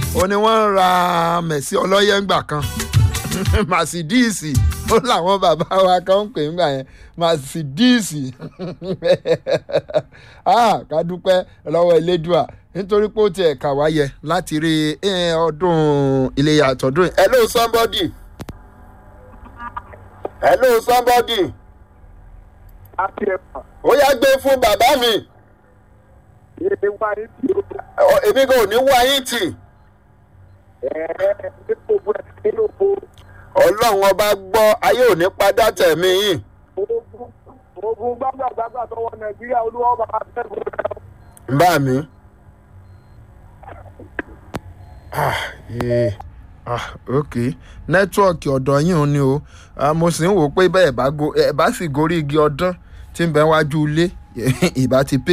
ó ní wọ́n ń ra mẹ̀sí ọlọ́yẹ̀ ńgbà kan màsídíìsì ó làwọn bàbá wa kan ń pè ńgbà yẹn màsídíìsì ká dúpẹ́ lọ́wọ́ elédùà nítorí pé ó tiẹ̀ kà wá yẹ láti rí ọdún iléyà àtọ̀dún yìí. hello somebody hello somebody àti ẹ̀fà. ó yá gbé fún bàbá mi Èdè wa ní ti o. èmi kò ní wá yín tì Ẹ̀ẹ́ ní gbogbo ẹ̀ nínú oko. ọlọ́run ọba gbọ́ ayé ò ní padà tẹ̀mí yìí. Ogun ogun gbàgbàgbàgbà tọwọ́ Nàìjíríà olúwa bá a tẹ̀sán rẹ̀. bá mi. ah yee ah ok nẹ́tíwọ̀kì ọ̀dọ̀ yín ò ní o Ah, mo sì ń wò ó pé bẹ́ẹ̀ bá go- ẹ̀ bá sì gorí igi ọdún tí ń bẹ wájú ilé ìbá ti pé.